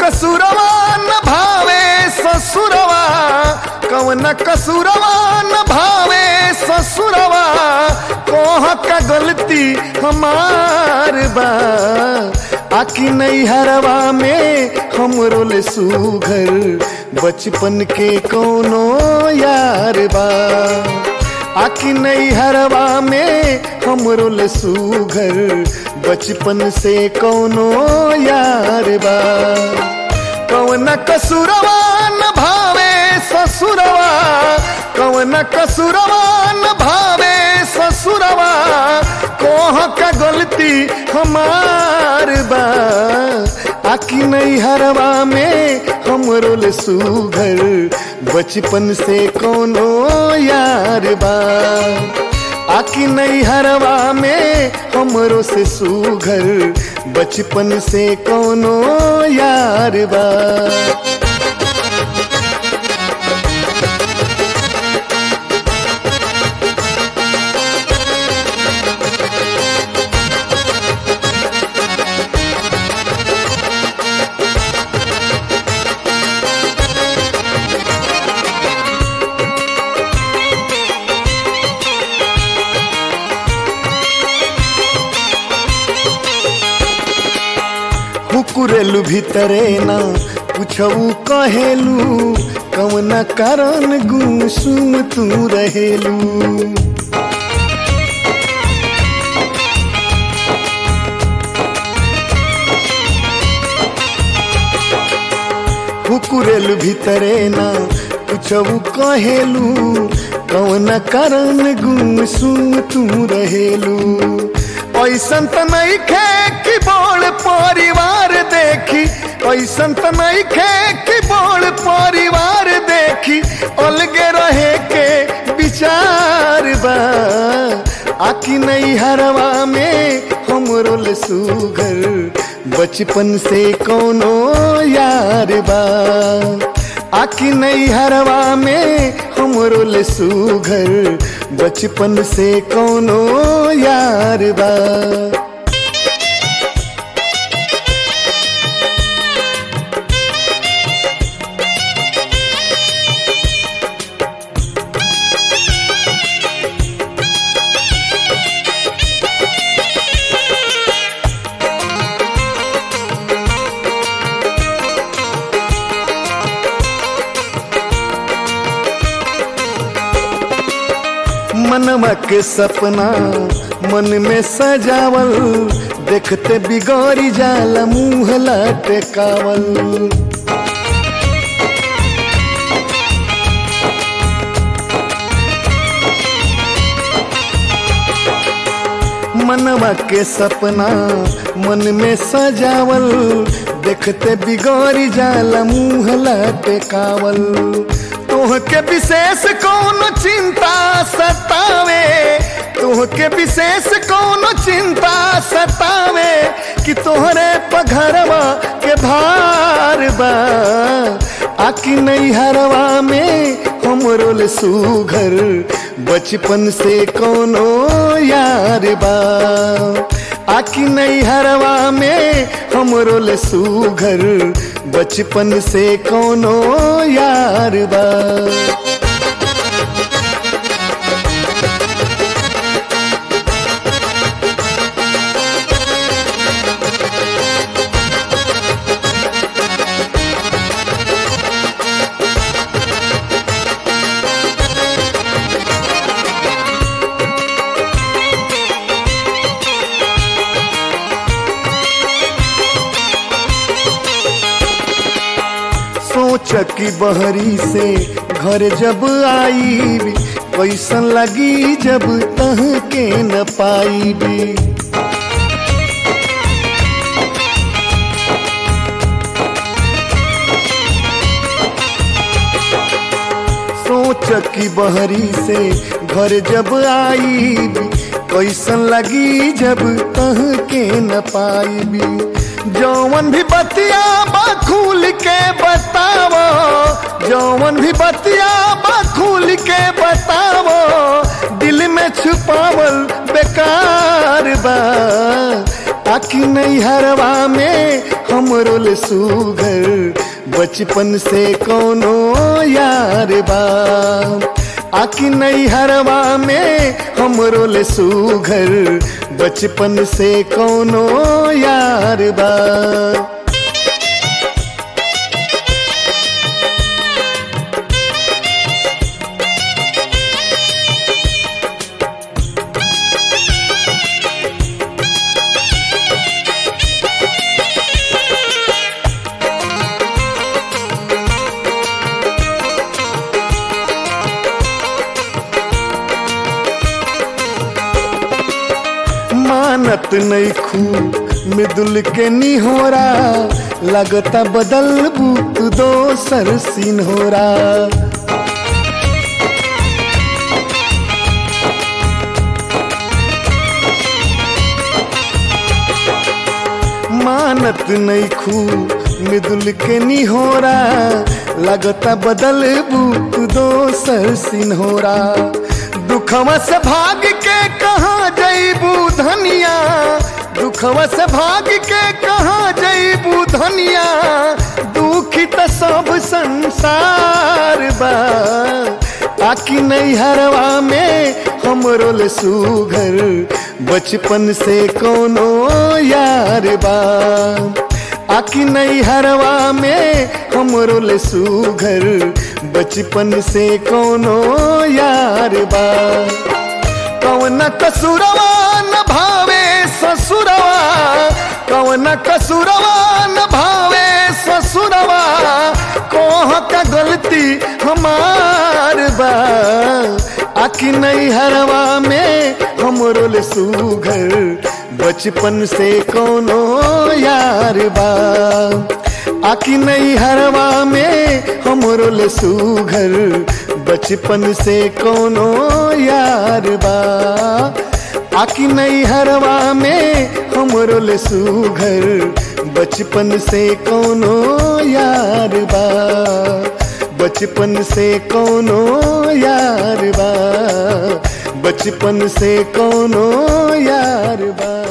कसूरवा न भावे ससुरवा कवन कसूरवा न भावे ससुरवा कोह का गलती हमार बा आकी नहीं हरवा में हमरो ले सुघर बचपन के कोनो यार बा आकी नहीं हरवा में हमरो ले सुघर बचपन से कोनो यार बा कौन कसूरवा न भावे ससुरवा कौन कसूरवा न भावे ससुरवा कोह का गलती हमार बा आकी नहीं हरवा में हमरो ले सुघर बचपन से कोनो यार बा आकी नहीं हरवा में हमरो से सुघर बचपन से कोनो यार बा हुकुरेलु भीतरे ना पूछऊ कहेलू कवन कारण गुमसुम तू रहेलू हुकुरेलु भीतरे ना पूछऊ कहेलू कवन कारण गुमसुम तू रहेलू ऐसन त नहीं खे कि बोल परिवार देखी ऐसन त नहीं खे कि बोल परिवार देखी अलगे रहे के विचार बा आकी नहीं हरवा में हमरो ले सुगर बचपन से कोनो यार बा आकी नहीं हरवा में हमरो ले सुघर बचपन से कोनो यार बा मनवा के सपना मन में सजावल देखते बिगड़ी जाला मुंह लटकावल मनवा के सपना मन में सजावल देखते बिगड़ी जाला मुंह लटकावल तोहके विशेष कौन चिंता सतावे तोहके विशेष कौन चिंता सतावे कि तोहरे पघरवा के भार बा आकी नहीं हरवा में हमरो ले सुघर बचपन से कोनो यार बा आकी नहीं हरवा में हमरो ले सुघर बचपन से कोनो यार बा सोच की बहरी से घर जब आई कैसन लगी जब तह के न पाई सोच की बहरी से घर जब आई कैसन लगी जब तह के न पाई जौवन भी बतिया बखूल के बतावो जौवन भी बतिया बखूल के बतावो दिल में छुपावल बेकार बा आकी नहीं हरवा में हमरो ले सुघर बचपन से कोनो यार बा आकी नहीं हरवा में हमरो ले सुघर बचपन से कोनो यार बा मानत नहीं खू मृदुल के निहोरा लगता बदल बुत दोसर सिन्होरा मानत नहीं खू मृदुल के निहोरा लगता बदल बुत दोसर सिन्होरा दुखवा से भाग के कहाँ जईबू धनिया दुखवा से भाग के कहाँ जईबू धनिया दुखी त सब संसार बा आकी नहीं हरवा में हमरो ले सुघर बचपन से कोनो यार बा आकी नहीं हरवा में हमरो ले सुघर बचपन से कोनो यार बा कौन कसुरवा न भावे ससुरवा कौन कसुरवा न भावे ससुरवा कोह का गलती हमार बा आकी नहीं हरवा में हमरो ले सुघर बचपन से कोनो यार बा आकी नहीं हरवा में हमरो ले सुघर बचपन से कोनो यार बा आकी नहीं हरवा में हमरो ले सुघर बचपन से कोनो यार बा बचपन से कोनो यार बा बचपन से कोनो यार बा